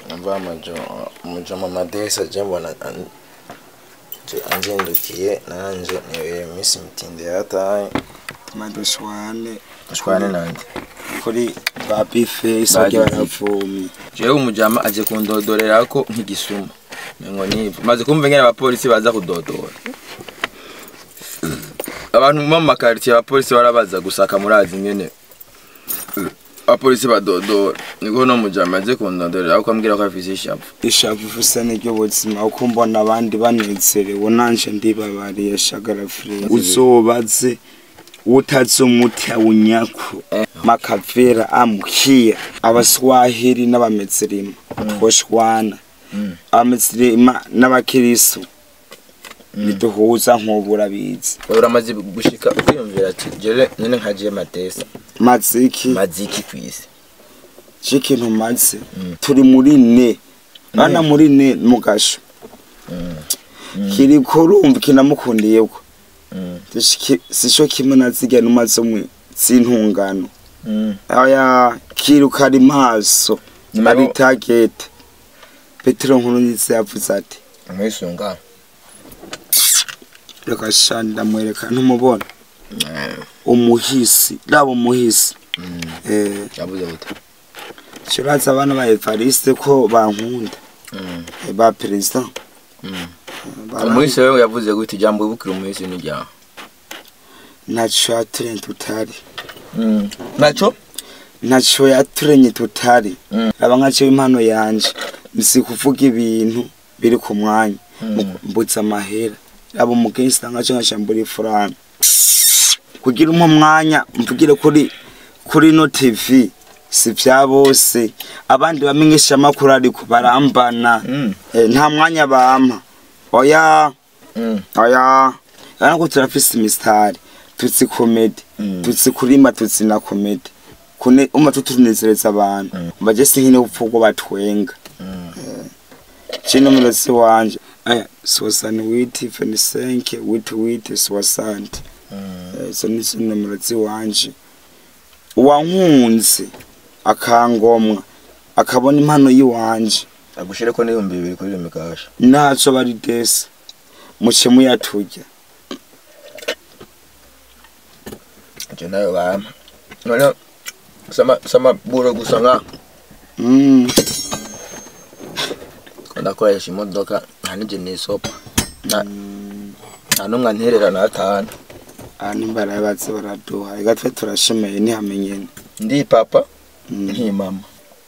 mva amajo umujo mu madesa je mbona an- je anzindukiye nanje niwe misi mitinde yataye madushwane shwane nanje kuri ba bifesi Ba barya Bife. baravomye jewe umujama aje kundodorerako nk'igisuma mengo nivo maze kumva ingene abapolisi baza kudodora abantu mu makaritiye abapolisi barabaza gusaka murazi ingene abapolisi badodora niko no mujama aje kundodorera ko ambwira ko afise ishavu ishavu usa n'iryo buzima uko mbona abandi banezerewe nanje ndibabariye shagara frere uzobaze utazi umuti awunyako makavera amukia abaswahili n'abamezirima twoshwana abamezirima n'abakirisu niduhuza nk'ubu urabizi uramaze gushika ukwiyumvira ati jere none nkagiye matesa maziki maziki kwisi c'ikintu maze turi muri ne bana muri ne mugasho kiriko urumva kinamukundiyeko sico kimwe na zirya numa zo mu z'intungano aya kiruka ari maso Nyuma ari yo- tagete petero nkuru nziza yavuze ati mwisunga reka sha ndamwereka ntumubona umuhisi raba umuhisi eh yavuze gute Shiraza abana ba Evariste ko bankunda eh, ba perezida umuhisi wewe yavuze gute ijambo wibukira umuhisi ni ryawe ntaco yaturenge tutari naco ntaco yaturenge tutari Mm. raba nkaco impano yanje nzi kuvuga ibintu biri ku mwanya Mu- mbutse amahera raba umugenzi nkaco nkashambura ifurana kugira umwe mwanya mvugire kuri kuri no TV si vya bose abandi bamenyesha amakuru ariko barambana Mm. Eh, nta mwanya bampa oya Mm. oya ariko turafise imisitari tutsi komedi Mm. tutsi kurima tutsi na komedi kune uma tutunezereza abantu Mm. baje sinkine upfuko batwenga Mm. chino mulosi wanje aya sosani witi fenisenke witi witi swasante Mm. izo ni zo mulosi wanje uwankunze akangomwa akabona impano yiwanje agushireko n'ibihumbi bibiri kuri iyo mikasha ntaco bari desi muce muyaturya ivyo nayo bampa none sama sama buro gusa nka Mm. ko ndakoresha imodoka nta nije nisopa nta nta n'umwe anterera n'atanu aha nimbara yabatse baraduha reka twe turashemeye ntihamenyene ndi papa Mm. nti mama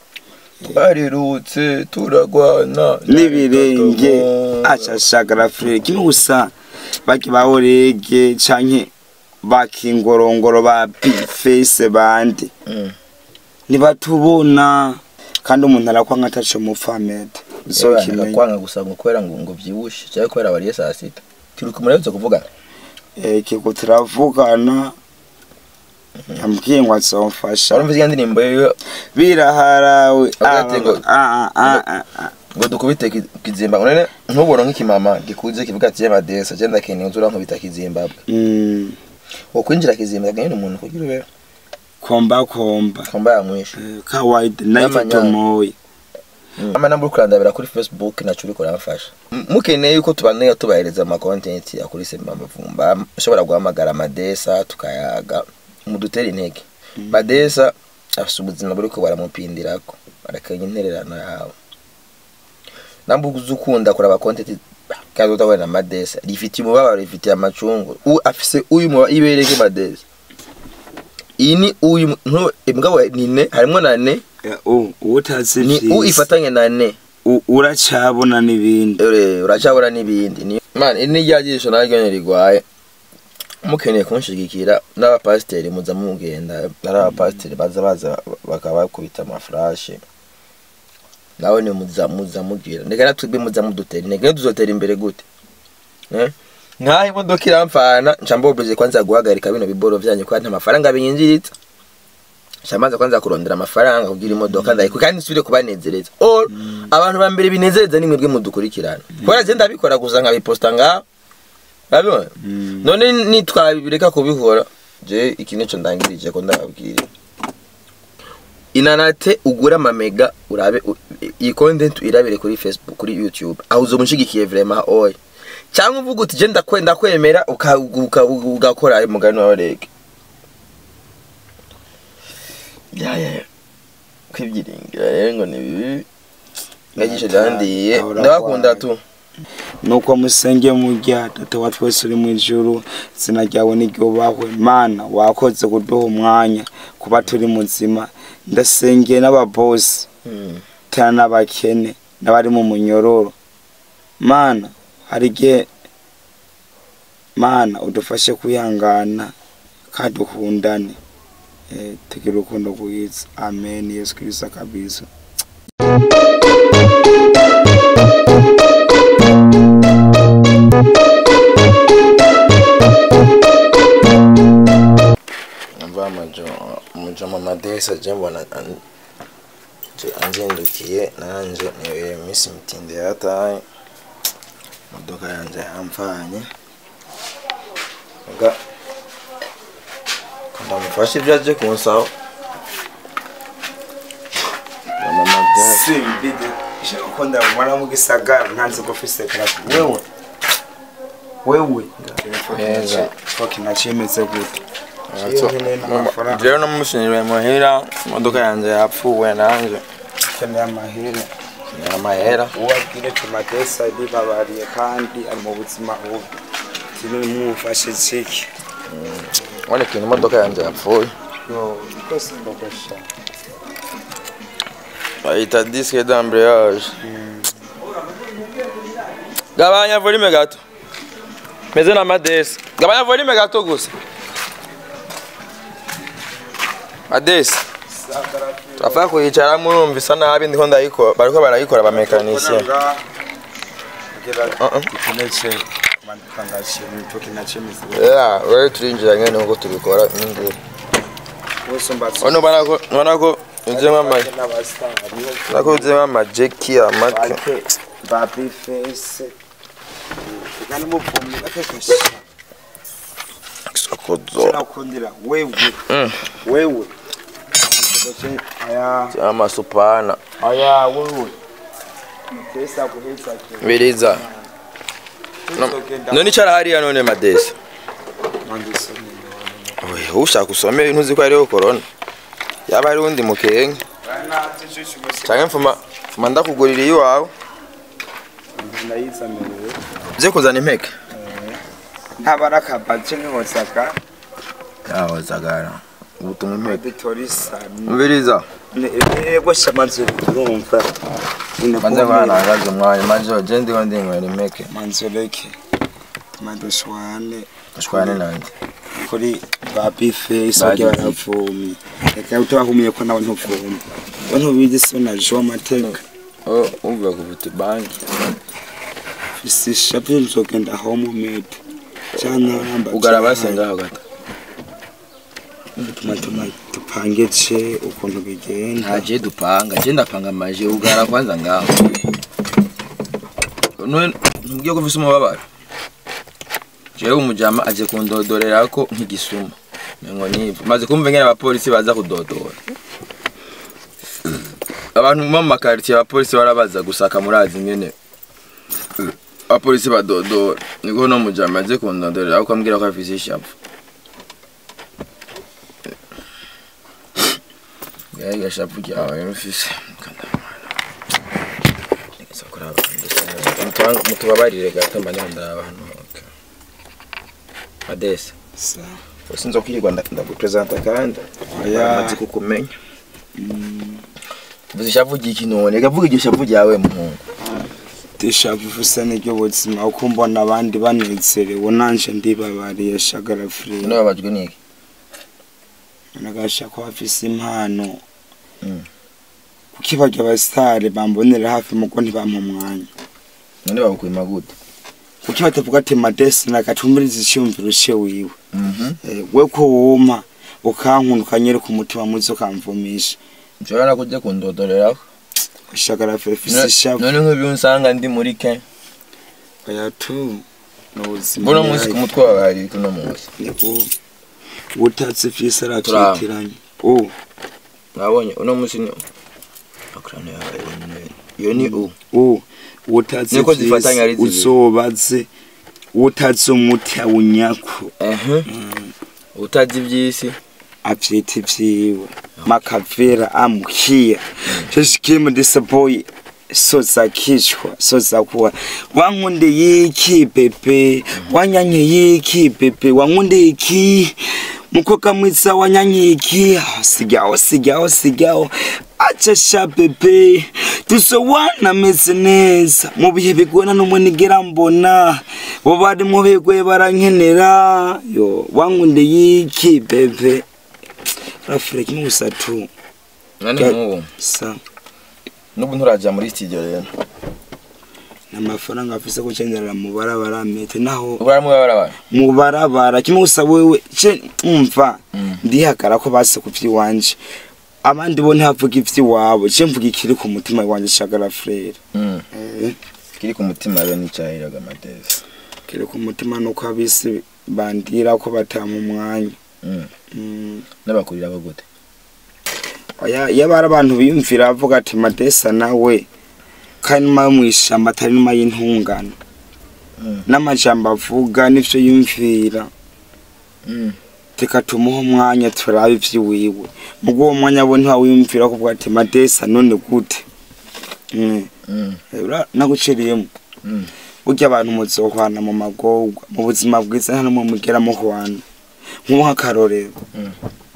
twarirutse turagwana n'ibirenge acashagara frere kimwe gusa baki ba orege canke bakingorongoro ba bifese bandi Mm. ntibatubona kandi umuntu arakwanga ataco mupfamete uzokimenya kwanga gusa ngo kubera ngo ngo vyibushe cyangwa kubera bariye saa sita tiruka murabize kuvugana kiko turavugana yambwiye ngo azomfasha warumvise iyo ndirimbo yo biraharawe Hagati ngo- Ah, ah, ah, ah, ah. ngo dukubite ki- kizimba none ntubona nk'ikimama gikuze kivuga ati y'amadesa cyenda akeneye uzura nkubita kizimbabwe Mm, wo kwinjira kizimbabwe nyine umuntu kugira ube komba komba komba yamwishe Eh, kawaida naitwa N'amanyanga. tomoyi ama namba uri kurandabira kuri facebook naco uriko uramfasha M- mukeneye yuko tubanira tubahereza ama content ya kuri Semba Mavumba ushobora guhamagara amadesa tukayaga mudutere intege badesa afise ubuzima buriko baramupindirako barakanya intererano yawe namba uzi ukunda kuraba content kandi utabona amadesa rifitiye umubabaro rifitiye amacungu u afise uyu muba ibereke madesa iyi ni uyu ntu imbwa ni ne harimo na ne utazi ni u vyiza ifatanye na ne U- uracabona n'ibindi ure uracabura n'ibindi ni man iri ni rya jisho naryo nyene rigwaye mukeneye kunshigikira n'abapasiteri muza mugenda ari abapasiteri baza baza bakaba bakubita amafurashe nawe ni muza muza mugira ndeka natwebwe muza mudutera intege tuzotera imbere gute eh? nkaho imodoka iramfana nca mbobeje kwanza guhagarika bino biboro vyanyu kandi nta mafaranga binyinjiritse shamaze kwanza kurondera amafaranga kugira imodoka ndayiko kandi nsubire kubanezereza or abantu ba mbere binezereza ni mwebwe mudukurikirana kubera je ndabikora gusa nkabiposta ngaho urabibona Mm. none nitwabireka kubikora je iki nico ndangirije ko ndababwira inanate ugure amamega urabe u- iyi content irabire kuri facebook kuri youtube aho uzoba unshigikiye vraiment oya cyangwa uvuga uti je ndakwe- ndakwemera uka- uka- ugakora ayo mugani wawe rege ya ya ya. kwibyiringira rero ngo ni bibi ngagisha ryandiye Ahora ndabakunda kwawe. tu nuko musenge murya data wa twese uri mu ijuru izina ryawe niryubahwe mana wakoze kuduha umwanya kuba turi muzima ndasengeye n'ababosi Mm. tena n'abakene n'abari mu munyororo mana hari igihe mana udufashe kwihangana kandi dukundane eh, tugire urukundo rwiza amen yesu kirisito kabisa mva amajo umujo mama desa je mbona an- je- anzindukiye nanje niyo minsi mitinde yataye imodoka yanje yamvanye nga ndamufashe ibyo aje kunsaho na mama desa simbide uko ndabona mu gisagara ntanzi ko ufise karate wewe wewe Neza. foki nacemeze gute Iyo nkeneye n'amafaranga. rero namusinyiwe muhira imodoka yanje yapfuwe nanje ukeneye amahera amahera uwabwire tumatesa ribabariye kandi ari mu buzima bubi kinini mwufashe ciki ubona ikintu imodoka yanje yapfuye yo rwose ndogosha bayita disque d'embrayage gabanya volume gato meze na madesi gabanya volume gato gusa madesi turafaa kuyicara murumva isa nabi ndiko ndayikora bariko barayikora abamekanisien Uh-uh. ikinece mandukangashe mitoki nacemeze yeah wewe turinjira ngene nkuko tubikora n'inguru wose mbatse ono banako banako uzemo ama nako uzemo amajeki amake bake babi fese kandi muvumyi akekesha sokozo sinakundira wewe Mm. wewe aya amasupana aya wewe pesa kuheza biriza none icara hariya none madesi Oya, ushaka usome ibintu uzi ko hariho korona yaba hari undi mukenge canke mfuma mfuma ndakugurira iwawe ndayizamerewe uze kuzana impeke ntabarakabace nk'ihosaka yaho zagara ubutumwa impeke bitorisa mbiriza ego shamanzu urumva banze kwanagaza umwanya majo je ndiko ndinywera impeke manzureke madushwane ashwane nanje kuri ba bifesi Bagiye. bagiye baravumye reka utabahumiye ko nawe ntuvumye we ntubizi so na jo amateka oh uvuga ku butu banki fisisha byo nzogenda home made cyangwa namba ugara basengaho gato tuma tuma dupange ce ukuntu bigenda ntaje dupanga je ndapanga amaje ugara kwanza ngaho none ntubwiye ko ufise umubabaro jewe umujama aje kundodorerako nk'igisuma mengo nivu maze kumva ingene abapolisi baza kudodora abantu mu makaritiye abapolisi barabaza gusaka murazi ingene abapolisi badodora niko no mujama aje kundodorerako ambwira ko afise ishavu Gaya gashapu ryawe rufise mutubabarire gato mba ndandara abantu hoke adese Sa- sinzo kwirirwa nda- ndagupresenta kandi Oya. amaze kukumenya vuze ishavu ry'iki none gavuga iryo shavu ryawe muhungu dishavu usa n'iryo buzima uko mbona abandi banezerewe nanje ndibabariye shagara free none babajwe n'iki nagasha ko bafise impano Mm. kuki barya abasitari bambonera hafi muko ntibampa umwanya none babukwima gute kuki batavuga ati madesi nagatumiriza icyumviro cye wiwe Mhm. Eh, we ko wuma ukankunda ukanyereka umutima muzi ukamvumisha nshobora kujya kundodoreraho shagara free fise None- ishavu none nk'ubu unsanga ndi muri ke oya tu ni ubuzima mbona munsi ku mutwe wawe hari ibiti uno munsi niko utatse vyise Turaba. aratwitiranye oh nabonye uno munsi ni akorana yabaye iyo ni u u utazi Niko zifatanya ari zibiri. uzobaze utazi umuti awunyako ehe utazi iby'isi avyita ivyiwe makavera amukia shishikimo disaboy soza kichwa soza kuwa wangunde yiki pepe wanyanye yiki pepe wangunde iki mukoka mwitsa wanyanye iki Ah, sigaho sigaho sigaho aca sha pepe dusowana meze neza mu bihe bigona n'umwe nigera mbona bo bari mu bigwe barankenera yo wangunde yiki pepe rafure kimwe gusa tu nani Ga- nk'ubu sa n'ubu nturaja muri studio rero n'amafaranga afise gucengerera mu barabara mete naho ubaramu barabara mu barabara kimwe gusa wewe ce umva Mm. ndihagara ko base ku vy'iwanje abandi bo ntavuga ivy'iwabo ce mvuga ikiri ku mutima wanje shagara frere Mm. eh kiri ku mutima rero nicahiraga amadesi kiri ku mutima nuko abisi bandira ko batama umwanya Mm. Mm. n'abakurira ko gute oya iyo bari abantu biyumvira bavuga ati madesa nawe kandi numa yo mw'ishamba atari numa y'intungano Mm. n'amajambo avuga n'ivyo yumvira Mm. reka tumuhe umwanya turabe ivy'iwiwe mugo uwo mwanya we ntiwawiyumvira kuvuga ati madesa none gute Mm. Mm. Eh, ura- naguciriyemo Mm. burya abantu muzohwana mu magorwa mu buzima bwiza nta numwe mugera muhwana nk'ubu nk'akarorero Mm.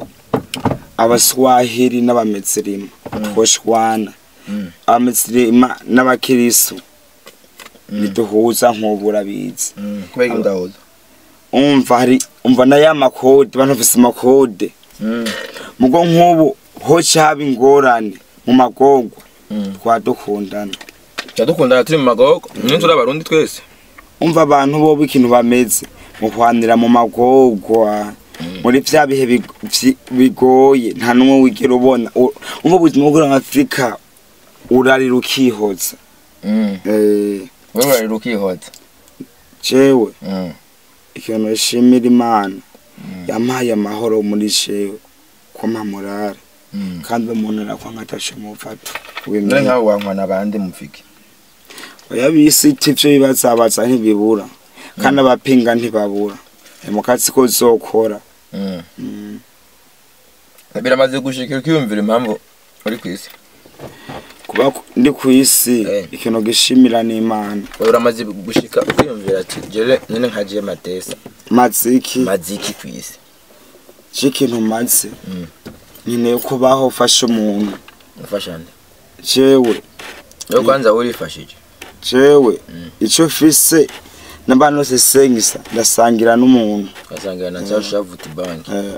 abaswahili n'abamezirima twoshwana Mm. abamezirima n'abakirisu Mm. ntiduhuza nk'ubu urabizi Mm. kubera ko ndahuza umva hari umva na ya makode bantu bafise amakode Mm. mugo nk'ubu hoca haba ingorane mu magorwa Mm. twadukundana Turadukundana turi mu magogo nyine turi abarundi twese umva abantu bobo ikintu bameze muhwanira mu magorwa muri vya bihe big- vyi- bigoye nta n'umwe wigera ubona U- umva ubuzima bwo muri afurika urarira ukihoza Mm. Eh, wewe urarira ukihota jewe Mm. ikintu nshimira imana Mm. yampaye amahoro muri jewe ko mpamurara Mm. kandi umuntu arakwanga atashe muvato none nkawe wankwana abandi mufike oya bisi iti ivyo bibazabaza ntibibura kandi abapinga ntibabura mu kazi ko zokora Mm. Mm. biramaze gushika ukiyumvira impamvu uri ku isi kuba ku- ndi ku isi Eh. ikintu gishimira n'imana Wewe uramaze gushika ukiyumvira ati jere nyine nkagiye matesa maziki maziki ku isi c'ikintu maze Mm. nkeneye kubaho ufasha umuntu ufasha nde jewe yo kwanza urifashije jewe Mm. ico mfise n'abantu bose sengisa ndasangira n'umuntu ugasanga na cya shavuti banki Eh,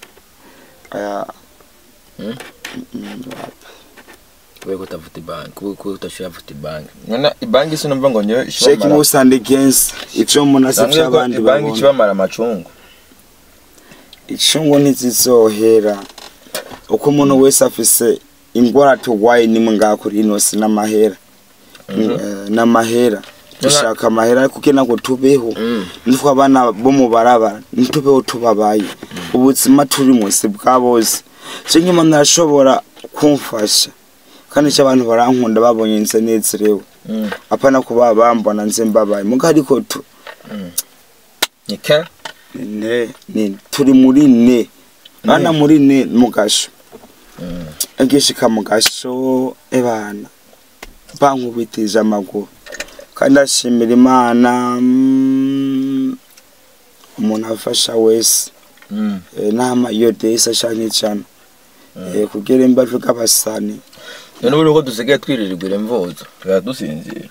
aya Mm. Mm, kubera ko utavuta banki kubera ko utashavuta banki none banki sinumva ngo niyo sheki ishobora musande against ivyo umuntu ase vy'abandi banki babona kibamara amacungu icungo ntizizohera uko umuntu wese afise ingwara tugwaye nimwe ngaha kuri ino si n'amahera Mhm. Eh, n'amahera dushaka amahera kuko ntabwo tubeho Mm. nitwe abana bo mu barabara ntitubeho tubabaye ubuzima turi munsi bwa bose cyo nk'umuntu arashobora kumfasha kandi icyo abantu barankunda babonye nze nezerewe Mm. apana kuba bambona nze mbabaye muga ariko tu ni ke ne ni turi muri ne bana muri ne mugasho Mm. agishika mugasho ebana bankubitije amaguru kandi ashimira imana mm, umuntu afasha wese Mm. Eh, nama iyo desa canke cana Eh, kugira imbavu k'abasani none ubu ko dusigaye twiririrwa imvuzo tukaba dusinzira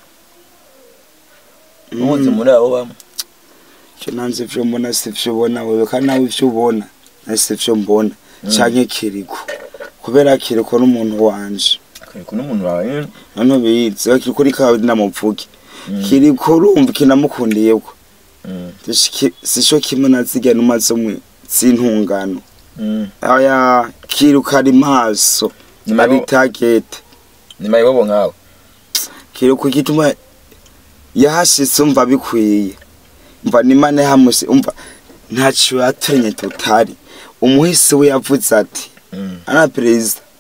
ubuze muri abo bamwe icyo nanze ivyo mbona sivyo ubona wewe kandi nawe ivyo ubona na sivyo mbona canke kiriko kubera kiriko n'umuntu wanje ariko n'umuntu wawe nyine none ubizi kiriko riko ndamuvuge Mm. kiriko urumva kinamukundiyeko Mm. sico kimwe na zirya numa zo mu z'intungano Mm. aya kiruka ari maso Nyuma ari yo- tagete ni mayibobo nkawe kiruka igituma yahashitse umva bikwiye umva nimane hamuse umva ntaco yatenye tutari umuhisi we yavuze ati Mm. ana perezida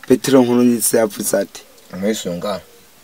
petero nkuru nziza yavuze ati umwisunga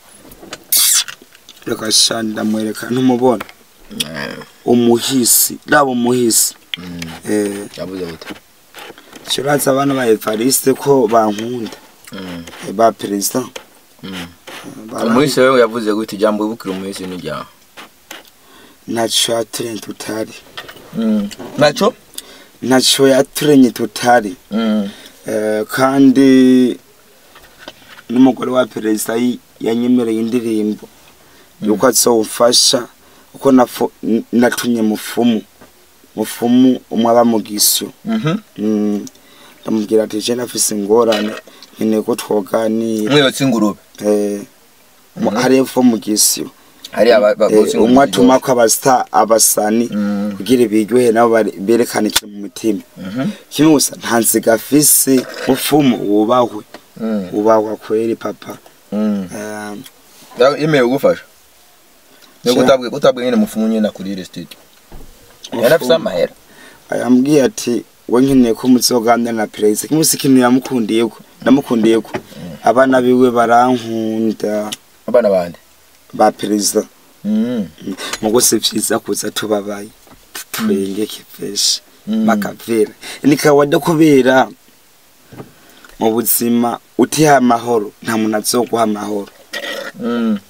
reka sha ndamwereka ntumubona umuhisi raba umuhisi eh yavuze gute kiratse abana ba Evariste ko bankunda eh, ba perezida Bara- umuhisi wewe yavuze gute ijambo wibukira umuhisi ni ryawe ntaco yaturanye tutari naco ntaco yaturanye tutari Mm. Eh, kandi n'umugore wa perezida yi- yanyemereye indirimbo yuko azofasha uko nafo- n- natumye mufumu mufumu umwe aba mu gisyo Mhm. Mm, ndamubwira ati je nafise ingorane nkeneye ko twoganira umwibutsi ingurube Eh, mu- Mhm. hari epfo mu gisyo hari aba- ba- Eh, botsa ingurube umwe ziryoshye. atumako abasita abasani Mm. kugira biryohe nabo bari- berekane ikintu mu mutima Mhm. kimwe gusa nta nziga afise mufumu wubahwe Mm. ubahwa kweri papa Mm. Eh, Ya- yemeye kugufasha yo Sha. kutabwe kutabwe nyine mufumu nyine kuri ile studio yari afise mufumu amahera yambwiye ati we nkeneye ko muzoganira na perezida kimwe si ikintu yamukundiyeko namukundiyeko abana biwe barankunda abana bande ba perezida Mm. mugo si vyiza kuza tubabaye tutwengeke peshe Mm. makavera ni kawaida kubera mu buzima utiha amahoro nta muntu azoguha amahoro Mm.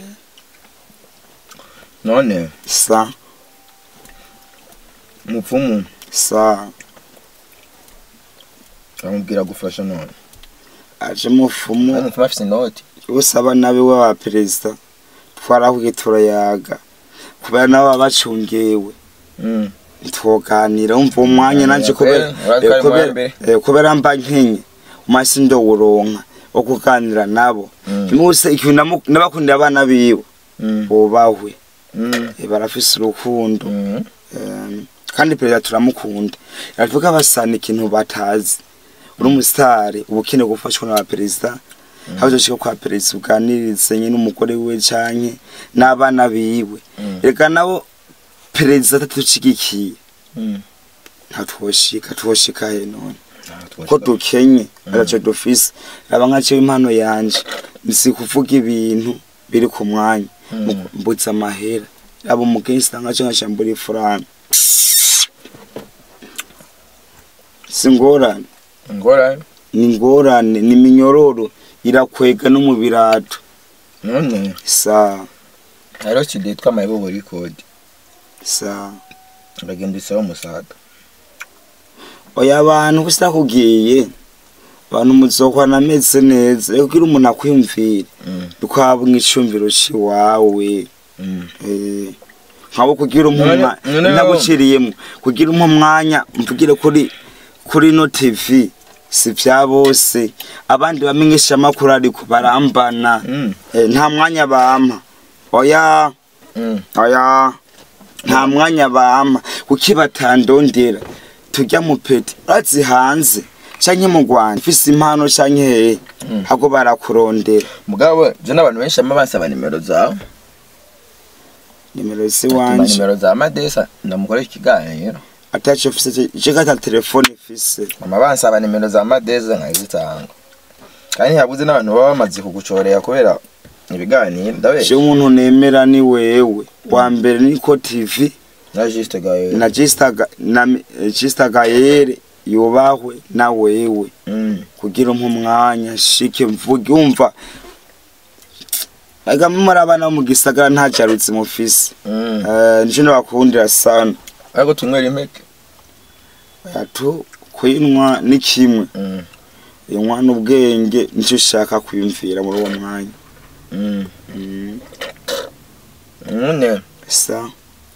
none sa mupfumu sa amubwira gufasha none aje mufumu kandi mupfumu afise inoti bose abana biwe ba perezida twarahuye turayaga kubera nabo baba bacungewe Mm. ntitwoganira wumva uwo mwanya Mm, nanje kubera- kubera kubera eh, kubera- mbere. eh, kubera mba nkenye umasi ndowuronka wo kuganira nabo Mm. kimwe gusa ikintu namu- nabakundira abana biwe Mm. bubahwe Mm. Eh, barafise urukundo Mm. Eh, kandi perezida turamukunda aravuga basana ikintu batazi uri umusitari uba ukeneye gufashwa na perezida haba uzoshika kwa perezida uganirize nyine umugore wiwe canke n'abana biwe Mm. reka nabo perezida atatucigikiye Mm. ntatwoshika twoshika he none Ah, ko dukenye araco dufise raba nkacewe impano yanje nsi kuvuga ibintu biri ku mwanya Mm. Mu- mbutse amahera raba umugenzi nkaco nkashambura ifaranga si ngorane ngora ni ingorane ni minyororo irakwega no mu birato none sa hariho studio yitwa mayibobo record sa uragenda usaba umusaga oya abantu gusa kugiye abantu muzokwana ameze neza rero kugira umuntu akwiyumvire Mm. dukwaba nk'icumviro ciwawe Mm. eh, nkabo kugira None- umwanya none- naguciriyemo kugira umpa umwanya mvugire kuri kuri no tv si vya bose abandi bamenyesha amakuru ariko barambana Mm. eh, nta mwanya bampa oya Mm. oya nta mwanya bampa kuki batandondera turya mupeti urazi hanze canke mu rwanda ufise impano canke hehe Mm. hago barakurondera mugabo je n'abantu benshi bama basaba nimero zawe nimero si Atuma wanje nimero za madesa ndamukoresha ikiganiro ataco ufise cekata telefone ifise mama bansaba nimero za madeza nkazitanga kandi habuze n'abantu baba bamaze kugucorera kubera ibiganiro ndabe je umuntu nemera ni wewe wa mbere niko tv na juste gawe na Gista- na Gista gayere yubahwe na wewe Mm. kugira umpa umwanya shike mvuge umva agama muri abana bo mu gisagara nta carutse mufise Mm. Eh, nico ndabakundira sana ariko tunywera impeke atu kwinwa ni kimwe Mm. inywa n'ubwenge nico ushaka kwiyumvira muri uwo mwanya Mm. Mm, none sa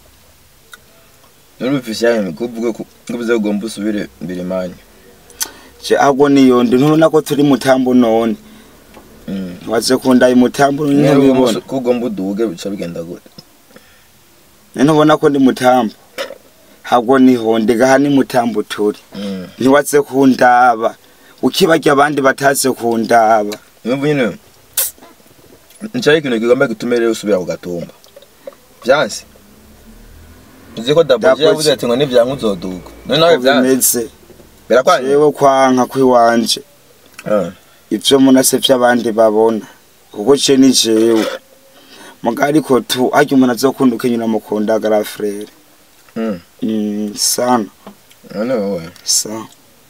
nurufise yawe kuvuga ko ngubize ugomba usubire mbere manya je ahubwo niyondi ntubona ko turi mutambo none Mm. waje kundaye mutambo nyine ubibona ko ugomba uduge bica bigenda gute ntubona ko ndi mutambo ahubwo niho ndigaha ni mutambo turi Mm. ntiwaze kundaba ukibarya abandi bataze kundaba impamvu nyine nicari ikintu kigomba gitume rero usubira ku gatumba vyanse uzi ko daboje Daboje. yavuze ati ngo nivyanka uzoduga none nawe uko vyanse bimeze birakwanye jewe kwanka kwiwanje Ah. ivyo mbona se vy'abandi babona kuko ce ni jewe muga ariko tu harya umuntu azokunda ukenyura mukunda gara frere Mm. mm, sana none wowe sana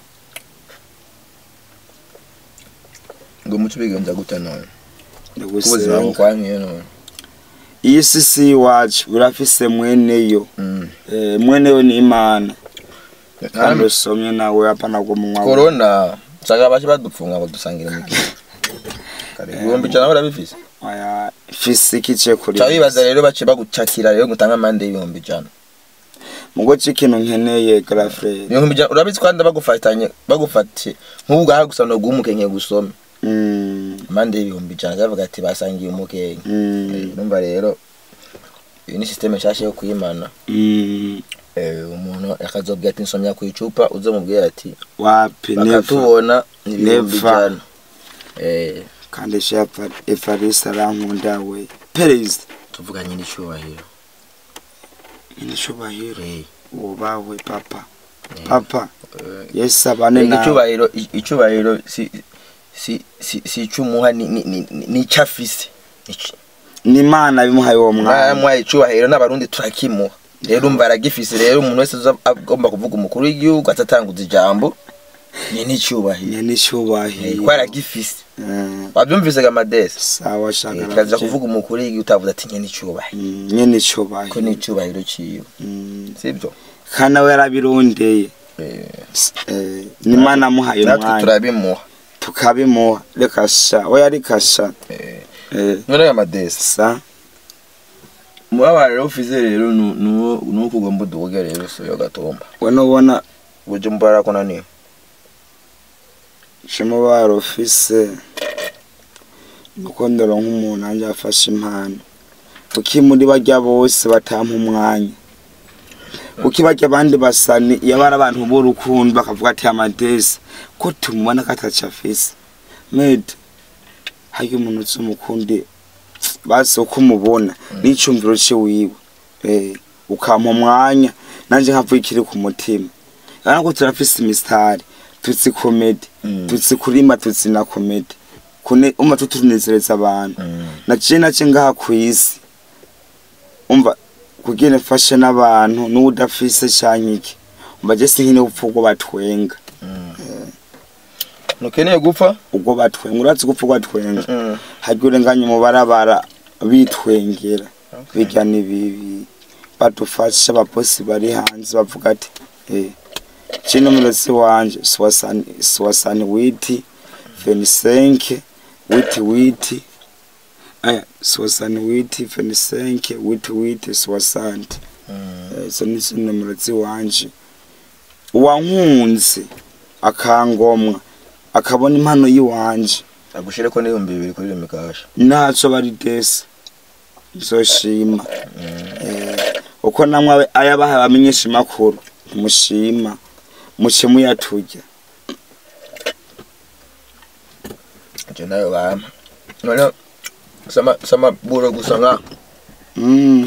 ngo muco bigenza gute none ubuzima ndagusenga bukwankiye none iyi si si iwacu urafise mweneyo Mm. eh, mweneyo ni imana kandi Kandi usomye nawe apana ngo munwa wawe. korona usanga baje badupfunga badusangira imikino kare ibihumbi ijana barabifise aya fisiki ce kuri ca bibaza rero bace bagucakira rero gutanga amande y'ibihumbi ijana mugo c'ikintu nkeneye gara frere ibihumbi ijana urabizi kandi bagufatanye bagufatiye nk'ubu ngaha gusa no guha umukenke gusome mm, amande y'ibihumbi ijana bavuga ati basangiye umukenke mm, urumva rero iyi ni systeme nshasha yo kuyimana mm, Eh, umuntu akazobwira ati nsomya ku icupa uzomubwira ati wapi neva bakatubona ni ibihumbi Never. ijana Eh, kandi shepa evariste arankunda we perezida tuvuga nyine icyubahiro nyiricubahiro Eh, wubawe papa eh, papa eh, yesu abane nawe icyubahiro icyubahiro si si si si icumuha ni ni ni ni icafise ni imana bimuhaye uwo mwana mwa icyubahiro n'abarundi turakimuha rero umva aragifise rero umuntu wese uza agomba kuvuga umukuru w'igihugu atatanguza ijambo ni n'icyubahiro nyene Eh, icubahiro ko aragifise Eh, wabyumvise gamadesi sawa shaka kaza kuvuga umukuru w'igihugu utavuze ati nye n'icyubahiro Mm, nyene ko icubahiro n'icyubahiro ciwe Mm, sibyo kandi nawe yarabirondeye Eh, Eh, ni imana amuhaye natwe umwanya turabimuha tukabimuha reka sha we yarika sha Eh, Eh, none gamadesi sa umubabaro rero ufise rero nu- nuwo nuwo kugomba uduge rero so yo gatomba we nubona uje mbara ko nani umubaro ufise nuko ndoronka umuntu anje afashe impano kuki muri barya bose batampa umwanya kuki barya abandi basani iyo bari abantu b'urukundo bakavuga ati amadesi ko tumubona ko ataco afise mede harya umuntu uzi umukundi basi uko umubona n'icumviro ciwiwe eh, ukampa umwanya nanje nkavuga ikiri ku mutima urabona ko turafise imisitari tutsi komedi Mm. tutsi kurima tutsi na komedi kune umva tutunezereza abantu Mm. naciye nace ngaha kw'isi umva kugira mfashe n'abantu n'udafise canke iki umva je sinkine gupfa ubwo batwenga ntukeneye gupfa ubwo batwenga urazi gupfa ubwo batwenga Mm. harya urenganye mu barabara bitwengera birya ni bibi badufashe abaposi bari hanze bavuga ati eh chino mulosi wanje swasani swasani witi fenisenke witi witi aya swasani witi fenisenke witi witi swasanti Mm. izo ni zo nomero ziwanje uwankunze akangomwa akabona impano yiwanje agushire ko n'ibihumbi bibiri kuri mikasha ntaco bari desi nzoshima Eh, uko namwe ayabaha bamenyesha makuru mushima muce muyaturya icyo nayo bampa none sama sama buro gusa nka Mm,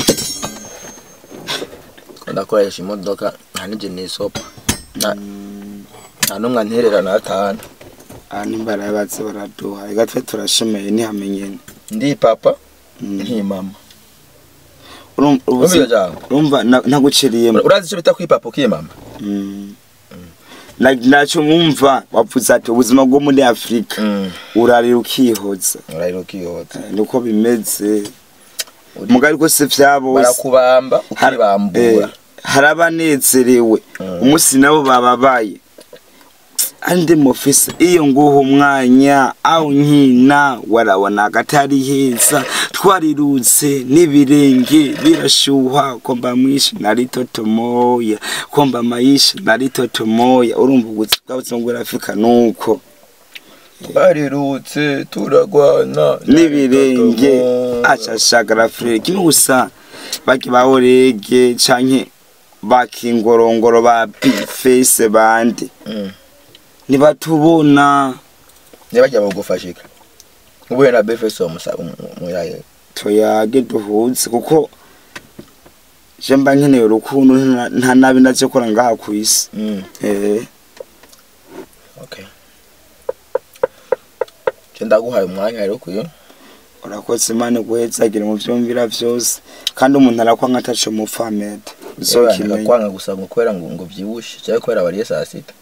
ndakoresha imodoka nta n'ijye n'isopa nta nta n'umwe anterera n'atanu aha nimbara baze baraduha reka twe turashemeye ntihamenyene ndi papa Mm. nti mama Urumva- urumva ubuzi- iryo jambo urumva na- naguciriyemo urazi icyo bita kwipapa ukimama Mm. Na- naco mwumva wavuze ati ubuzima bwo muri afurika urarira ukihoza urahira ukihota Eh, niko bimeze Uri- mugari rwose vya bose barakubamba Har- ukibambura eh, hari abanezerewe Mm. umunsi nabo bababaye andi mufise iyo nguha umwanya aho nkina warabona agatari heza twarirutse n'ibirenge birashuha komba mwishi nari totomoya komba mayishi nari totomoya urumva ubuzima bw'ubuzima bw'urafurika nuko twarirutse turagwana n'ibirenge acashagara frere kimwe gusa baki bahorege canke bakingorongoro ba bifese bande Mm. ntibatubona ntibajya bagufashika ubuye na befeso muraye tuyage duhuze kuko je mba nkeneye urukundo nta- nta nabi naje kora ngaha kw'isi Mm. eh okay je ndaguhaye umwanya rero kuyo urakoze imana iguhezagira mu vyumvira vyose kandi umuntu arakwanga ataco mupfa mede uzokimenya kwanga gusa ngo kubera ngo ngo vyibushe cyangwa kubera bariye saa sita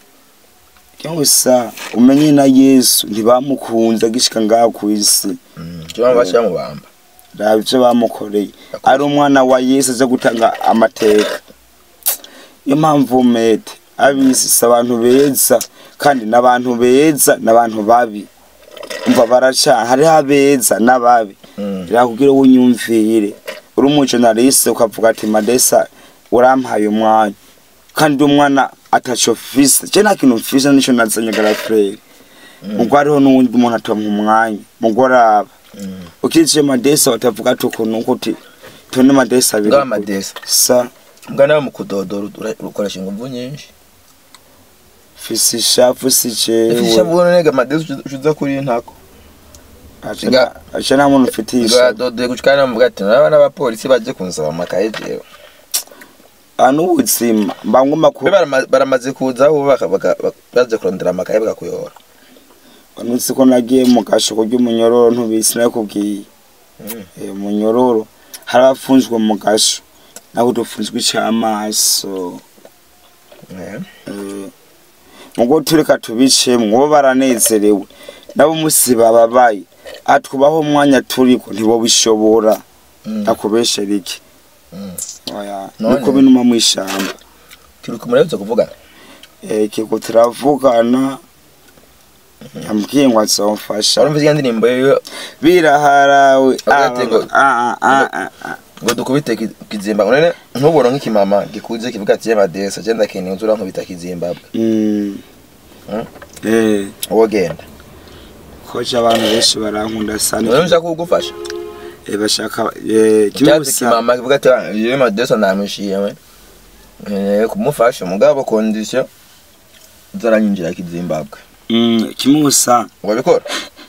gusa umenye na yesu ntibamukunze agishika ngaha kw'isi cyo baba bashyira mu bamba raba ivyo bamukoreye ari umwana wa yesu aza gutanga amateka niyo mpamvu mede abisi si abantu beza kandi n'abantu beza n'abantu babi umva baracana hariho abeza n'ababi birakubwira ngo unyumvire uri umujonaliste ukavuga ati madesa urampaye umwanya kandi umwana ataco fise je nta kintu mfise nico nazanye garafrere ubwo hariho n'uwundi muntu atompa umwanya mugoraba ukije madesa batavuga ati ukuntu uko uti tone madesa abiri Ngaho amadesa. sa mbwa nawe mu kudodora ura- ukoresha ingufu nyinshi fise ishafu si ifisha jewe bubona nega amadesa ucuza kuri ntako aca Nga- nta- aca nta muntu ufitiye ishafu ngadodoye gucikana namuvuga ati naraba n'abapolisi baje kunsaba amakaye jewe aha n'ubuzima mba ngomba ku Be barama- baramaze kuza aho baka- baka- baka- baje kurondera amakaye bagakuyora nutse ko nagiye mu gashuko ry'umunyororo ntubisi nakubwiye Mm. Eh, umunyororo hari abafunzwe mu gasho naho dufunzwe icamaso Eh. Eh, mugo tureka tubicemwo bo baranezerewe nabo musi bababaye atwubaho umwanya turiko ntibobishobora Mm. akubeshera iki Mm. oya None? niko binuma mw'ishamba turi kumurabutse kuvuga Eh, kiko turavugana yambwiye ngo azomfasha warumvise iyo ndirimbo yo biraharawe Hagati ngo- Ah, ah, ah, ah, ah. ngo dukubite ki- kizimba none ntubona nk'ikimama gikuze kivuga ati y'amadesa je ndakeneye uzura nkubita kizimbabwe Mm. Mm. Eh, wowe genda koje abantu benshi barankunda none sana nshaka kugufasha Eh, bashaka eh, kimwe cyatsi gusa kimama kivuga ati "Ah, iyo madesa ndamwishiye eh kumufasha mugabo condition uzaranyinjira kizimbabwe Mm, kimwe gusa wabikora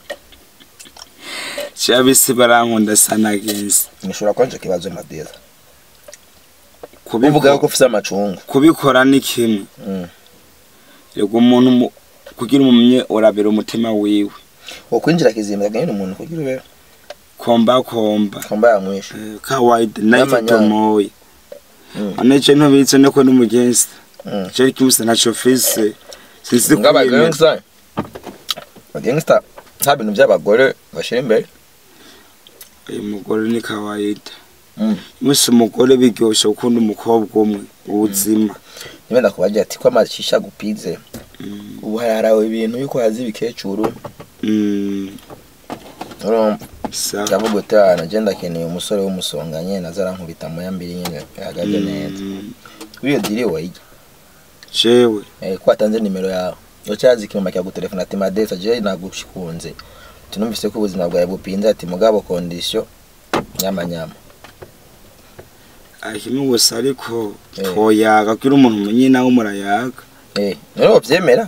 cyabisi barankunda sana genzi nishobora kwanje kibazo madesa Kubiko- uvuga ko ufise amacungu kubikora ni kimwe Mm. yego umuntu mu- kugira umumye urabera umutima wiwe wo kwinjira kizimbabwe nyine umuntu kugira ube komba komba komba yamwishe Eh, kawaida nayo N'amanyanga. tomoye Mm. aneje ntubitse no ko n'umugenzi Mm. cyo kimuse ntaco fise sinzi ngaba kwiyemera. gangster gangster nta bintu by'abagore bashira imbere uyu mugore ni kawaida Mm. musi umugore biryoshe gukunda umukobwa umwe ubuzima niba ndakubagira ati ko amashisha gupize ubu haraharawe ibintu yuko hazi ibikecuru Mm, urumva sa ndavuga uti ah naje ndakeneye umusore w'umusonga nyene azarankubita moya mbiri nyene ahagaze neza Mm, kuri iyo diri wayijya jewe eh ko watanze nimero yawe yocazi ikinuma cyagutelefona ati madesa je nagushikunze tunumvise ko ubuzima bwawe bupinze ati mugabo condition nyama nyama kimwe gusa ariko Eh. twoyaga kugira umuntu umenye nawe murayaga eh none wovyemera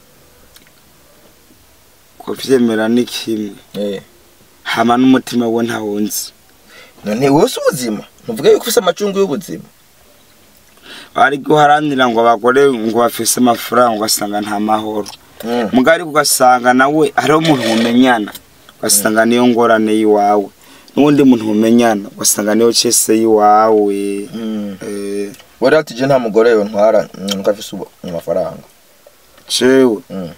kuvyemera ni kimwe eh hama n'umutima we ntawunzi none wose ubuzima ntuvuga yuko ufise amacungu y'ubuzima ari guharanira ngo abagore ngo bafise amafaranga ugasanga nta mahoro Mm. muga ariko ugasanga nawe hariho umuntu mumenyana ugasanga niyo ngorane y'iwawe n'uwundi muntu mumenyana ugasanga niyo cese y'iwawe Mm. Eh, Bora ati je nta mugore yo ntwara nuko afise ubu- amafaranga. jewe Mm.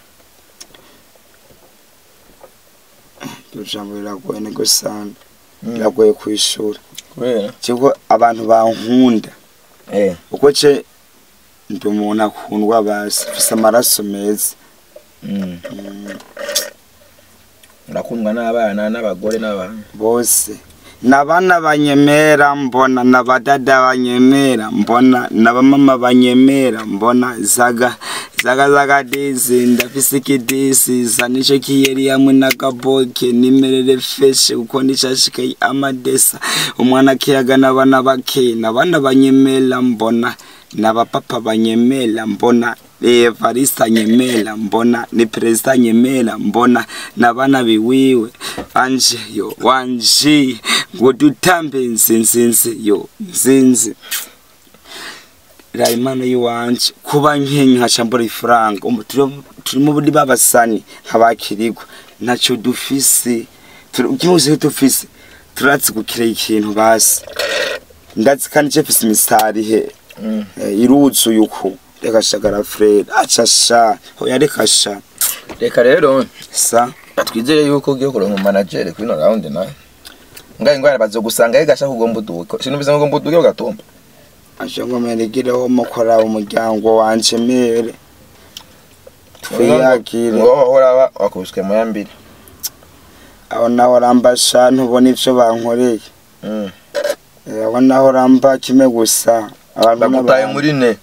iryo jambo riragoye nego sana Mm. biragoye kwishura Kubera kiko abantu bankunda eh uko ce ndi umuntu akundwa basi mfise amaraso meza mm. Mm, Urakundwa n'abana n'abagore n'abantu. bose nabana banyemera mbona nabadada banyemera mbona nabamama banyemera mbona zaga zaga zaga disi ndafise ikidisi zanisho kiyeri hamwe n'agaboke nimerere feshe kuko nishashikaye amadesa umwana akiyaga n'abana bake nabana banyemera mbona nabapapa banyemera mbona evarista nyemera mbona ni perezida nyemera mbona nabana biwiwe anje yo wanje ngo dutambe nzinzinzi yo nzinzi rayimana yiwanje kuba nkenye nkaca mbura ifaranga umva turi- turi mu buri babasani nk'abakirigwa ntacyo dufise Tur- kimwe gusa icyo dufise turatse gukirera ikintu basi ndazi kandi icyo mfise imisitari he Mm. Eh, iruzuye uku reka shagara frere aca sha hoya reka sha reka rero sa twizere yuko ugiye kuronka umanageri kuri ino rawundi nawe ngaho ingwara bazogusanga yegashaka ugomba uduke sinumvise ngo ugomba uduke ugatumba aje ngo meregereho mukora umuryango wanje mere twiyakire ngo wahora wakubiswe mu yambiri aho naho rambasha ntubona ivyo bankoreye Mm. Eh, aho naho ramba kimwe gusa abantu bagutaye n'abantu. muri ne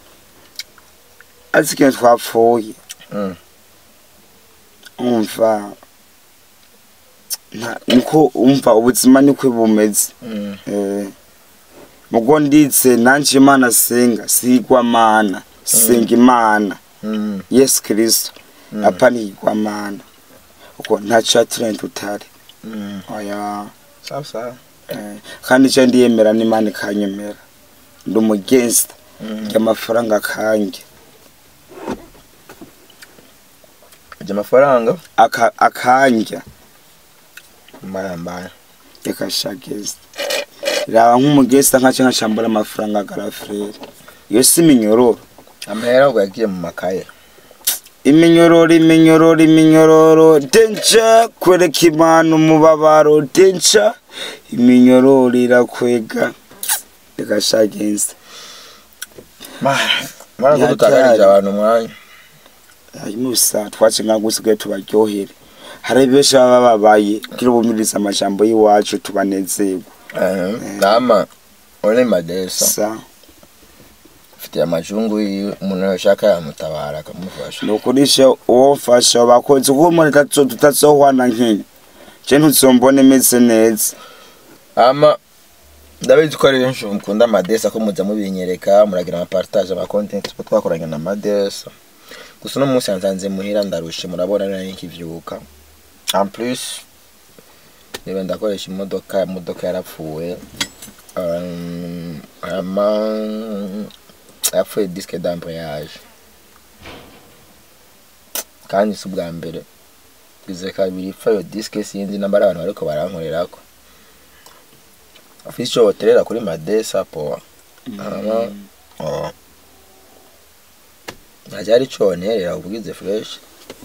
azi ikintu twapfuye Mm. umva nta- niko umva ubuzima niko bumeze Mm. Eh, mugo nditse nanje imana senga sigwa mana senga imana Mm. yesu kristo Mm. apa nigwa mana uko ntaco yaturanye tutari Mm. oya sawa sawa eh, kandi ico ndiyemera n'imana ikanyemera ndi umugensta Mm. ry'amafaranga kange ujya amafaranga aka akanja mbayambaye reka shageze raba nk'umugesta nkaca nkacambura amafaranga garafrere iyo si iminyororo amahera ubwo yagiye mu makaye iminyororo iminyororo iminyororo denca kwereka imana umubabaro denca iminyororo irakwega reka shageze mara ko dutagarije abantu umwanya musa twace nka gusigaye tubaryohere hari benshi baba babaye kugira bumvirize amajambo y'iwacu tubanezerwe Eh, nama uri madesa sa ufitiye amajungu yiwe umuntu yashaka yamutabara akamufasha ni ukurisha uwo mfasha bakunze kuba umuntu tutazo- tutazohwana nkenya je ntuzombone meze neza ama ndabizi ko ari benshi mukunda amadesa ko muza mubinyereka muragira amapartage amacontent tuba twakoranye na madesa gusa uno munsi yansanze muhira ndarushe murabona nari nkivyuka en plus niba ndakoresha imodoka imodoka yarapfuye Um, ama yapfuye disque d'embrayage kandi si ubwa mbere bize kabiri ipfa iyo disque sinzi namba ari abantu bariko barankorerako afise ico boterera kuri madesa poa ama oh. ntaje ari co nterera ubwize fresh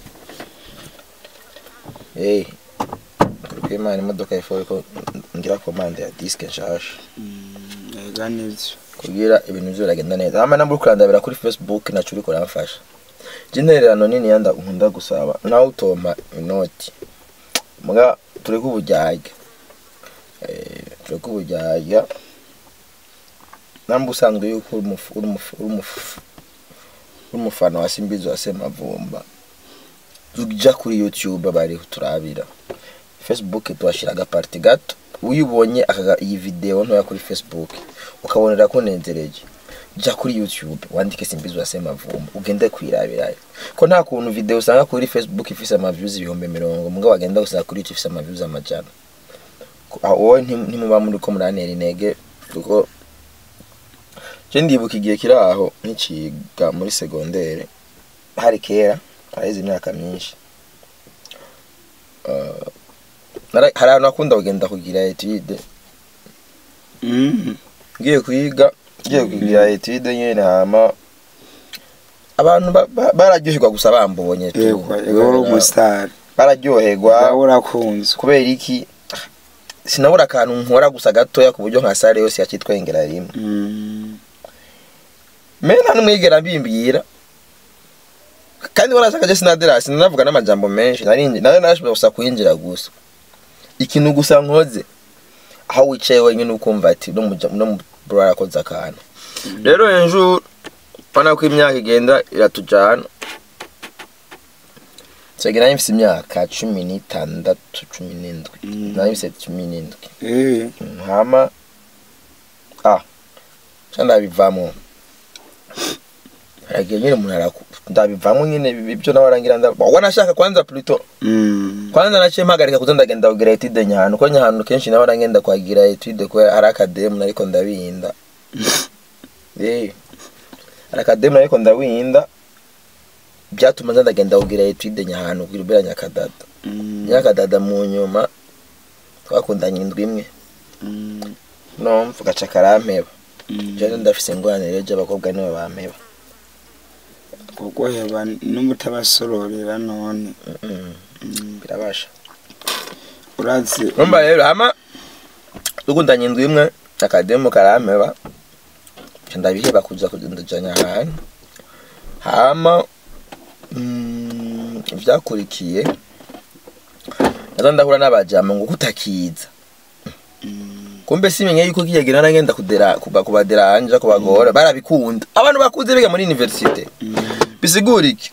hey kuri imana imodoka ifuye ko ngira komande ya disque nshasha ega nivyo kugira ibintu byo biragenda neza ama nambura kurandabira kuri facebook naco uriko uramfasha je intererano nini yanda nkunda gusaba nawe utoma inoti muga turi kubujyajya eh turi kubujyajya namba usanzwe yuko uri umufu- uri umufu- uri umufu- uri umufana wa simbizi wa semavumba uja kuri youtube bari turabira facebook tuhashira agaparti gato uyibonye akaga iyi video ntoya kuri facebook ukabonera ko nezereje jya kuri youtube wandike simbizi wa semavumba ugende kwirabirayo ko nta kuntu video usanga kuri facebook ifise amaviews ibihumbi mirongo mbwa wagenda gusanga kuri youtube ifise amaviews amajana Ko- aho wowe nti- ntimuba muri ko muranera intege kuko je ndibuka igihe kiri aho nkiciga muri segondere hari kera haraheze imyaka myinshi Uh, nara- hari ahantu nakunda kugenda kugira etude Mm. ngiye kwiga ngiye kugira etude nyene hama abantu ba- ba- bararyoherwa gusa bambonye tu. yego yego uri umusitari bararyoherwa nawe urakunzwe kubera iki sinabura akantu nkora gusa gatoya ku buryo nka sare yose yakitwengera rimwe Mm. me nta n'umwigera mbimbwira kandi warashaka je sinadera sinavuga n'amajambo menshi narindi nawe narashobora gusa kwinjira gusa ikintu gusa nkoze aho wicaye wenyine ukumva ati no muja- no mu bro arakoze akantu rero hejuru ubona ko imyaka igenda iratujana nsega nari mfise imyaka cumi n'itandatu cumi n'indwi Mm. nari mfise cumi n'indwi Eh. hama ah ca ndabivamo haragiye nyine umuntu araku ndabivamo nyine ibyo nawe arangira nda wanashaka kwanza pluto Mm. kwanza naciye mpagarika kuza ndagenda kugira etude nyahanu ko nyahanu kenshi nawe arangenda kuhagira etude kubera hari akademu ariko ndabihinda eh hari akademu ariko ndabihinda byatuma nza ndagenda kugira etude nyahanu kugira ubera nyakadada Mm, nyakadada mu nyuma twakundanye indwi imwe mm, nomva gaca karampeba mm. jewe ndafise ingorane rero ry'abakobwa nibo bampeba kuko heba n'umutabasororera none Mm, Mm, birabasha urazi umva rero hama dukundanye indwi imwe akademu karampeba nca ndabiheba kuza kundajanya ahantu hama mm, ivyakurikiye naza ndahura n'abajama ngo kutakiza Mm, kumbe simenye yuko kiyagera naragenda kudera kuba kubaderanja kubagora barabikunda abantu bakuze biga muri universite mm, bisigura iki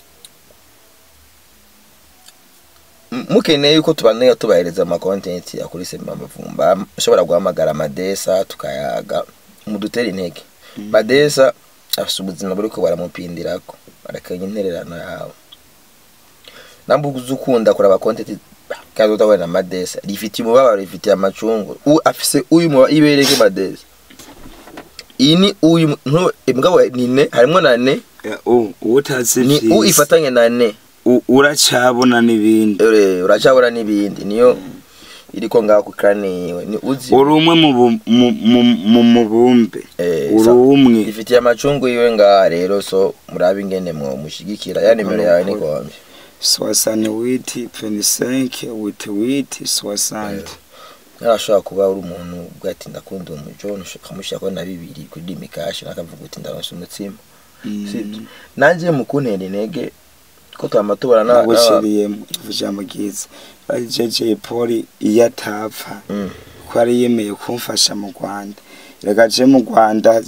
M- mukeneye yuko tubaneye tubahereza ama content ya kuri Semba Mavumba ushobora guhamagara Madesa tukayaga mudutera intege Mm. Madesa afite ubuzima buriko baramupindirako barakanya intererano yawe nambu uzukunda kuraba content kandi utabona na Madesa rifitiye umubabaro rifitiye amacungu u afise uyu muba ibereke Madesa iyi ni uyu ntu imbwa ni ne harimo na ne eh, u- utazi ni u vyiza, ifatanye na ne u- uracabona n'ibindi Ure, uracabura n'ibindi niyo iriko ngaho ku krani yiwe ni uzi uri umwe mu bu- mu- mu- mu mubumbe eh, uri sa- umwe ifitiye amacungu yiwe ngaha rero so murabe ingene mwo mushigikira ya nimero yawe ni gombe soixante witi venisenke witi witi soixante narashobora kuba uri umuntu ubwo ati ndakunda uwo mujo ukamushyirako na bibiri kuri mikashi nakavuga uti ndaronse umutsima sibyo nanje mu kuntera intege ko twama tubona n'aba- n'aba- nagushiriyemo ijambo ryiza bari jeje poli iyo atapfa Mm. ko yari yemeye kumfasha mu rwanda reka je mu rwanda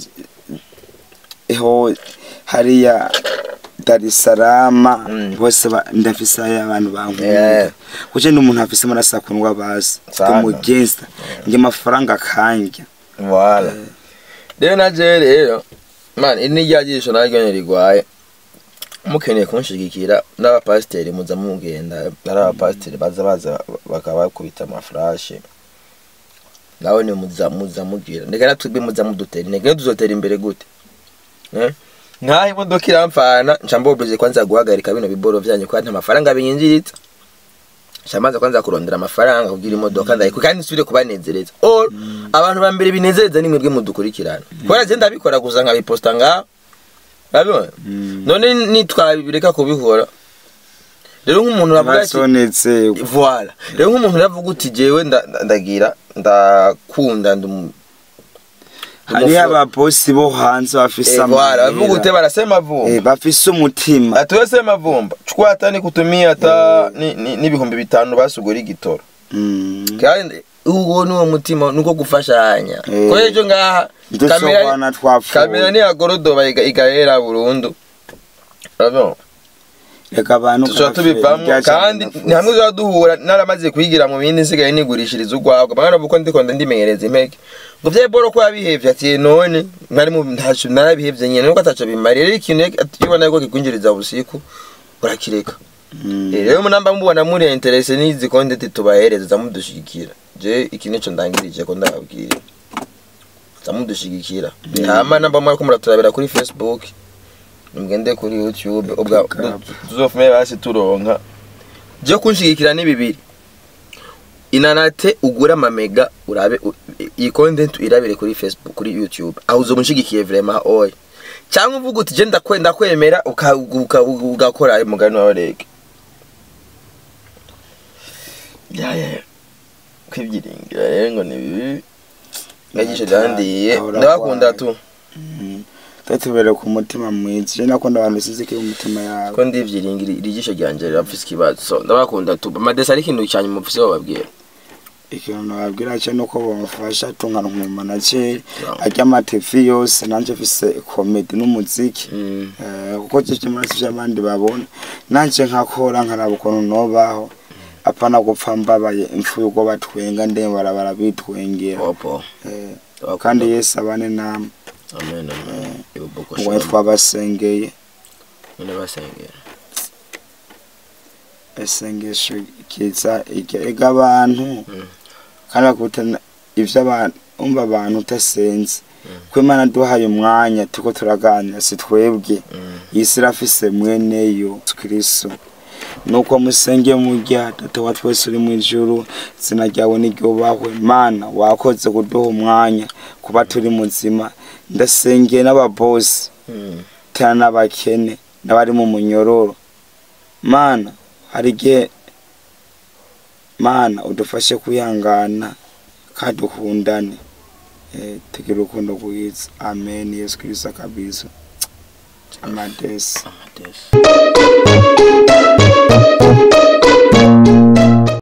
ho hariya darisarama Mm. bose ba- ndafise ayo abantu Yeah. bankunda kuko ndi umuntu afise amaraso akundwa bazi Sana. umugensta nge amafaranga akanja Voilà. Rero naje rero man iri ni rya jisho naryo rigwaye mukeneye kunshigikira n'abapasiteri muza mugenda ari abapasiteri baza baza bakaba bakubita amafurashe nawe ni muza muza mugira ndeka natwebwe muza mudutera intege tuzotera imbere gute eh? nkaho imodoka iramfana nca mbobreje kwanza guhagarika bino biboro vyanyu kandi nta mafaranga binyinjiritse shamaze kwanza kurondera amafaranga kugira imodoka ndayiko kandi nsubire kubanezereza or abantu ba mbere binezereza ni mwebwe mudukurikirana kubera je ndabikora gusa nkabiposta ngaho urabibona none nitwabireka kubikora rero nk'umuntu uravuga ati basonetse voila rero nk'umuntu uravuga uti jewe nda- nda- ndagira ndakunda ndum hariho ababosi bo hanze bafise Eh, voila bavuga uti amahera barasema vumba Eh, bafise umutima atuwesema vumba chukua hata nikutumia hata ni- ni- n'ibihumbi bitanu basugura igitoro Mm. kandi uwo ni wo mutima nuko gufashanya Eh. ko ejo ngaha kamera dusobana twapfuye kamera ntiyagorodoba iga- igahera burundu urabona reka abantu tushobora tubivamo kandi ni hamwe tuba duhura naramaze kwigira mu bindi nsigaye nigurishiriza urwagwa mwana uko ndiko ndimenyereza impeke ngo vya boro ko yabihevye ati none mwari mu ntaco narabihevye nyene nuko ataco bimariye rero ikintu ubona yuko kikwinjiriza busiku urakireka Eh, rero munamba mubona muri interese n'izi content tubahereza zamudushigikira je iki nico ndangirije ko ndababwira zamudushigikira hama namba mwariko muraturabira kuri facebook nimugende kuri youtube ubwa tuzofume basi turonka je kunshigikira ni bibiri inanate ugura amamega urabe u- iyi content irabire kuri facebook kuri youtube aho uzomushigikiye vraiment oya cyangwa uvuga uti je ndakwenda kwemera uka- uka- ugakora ayo mugani wawe rege ya ya ya. kwibyiringira rero ngo ni bibi ngagisho ryandiye Ahora ndabakunda kwayo. tu tatubere ku mutima mwiza je nakunda abantu sizike umutima yawe ko ndivyiringira iri jisho ryanje rirafise ikibazo so ndabakunda tu amadesi ari ikintu cyane mufise bababwira ikintu nababwira cyo nuko bamufasha tungana nkuma na cye arya amatefi yose nanje mfise komedi n'umuziki Mm. Eh, kuko cyo kimwe n'ivyo abandi babona nanje nkakora nkaraba ukuntu nobaho apana gupfa mbabaye impfu yuko batwenga nde barabara bitwengera popo Eh, Ndabakunda. kandi yesu abane namwe amen amen ibuboko ngo twabasengeye nyine basengera isengesho kiza ega abantu Mm. kandi bakuta ivyo abantu umva abantu utasenze ko imana duhaye umwanya turiko turaganira si twebwe Mm. isi irafise mweneyo Yesu kristo nuko musenge murya data wa twese uri mu ijuru izina ryawe niryubahwe mana wakoze kuduha umwanya kuba turi muzima ndasengeye n'ababosi Mm. tena n'abakene n'abari mu munyororo mana hari igihe mana udufashe kwihangana kandi dukundane eh, tugire urukundo rwiza amen yesu kristo kabisa amadesi Amadesi.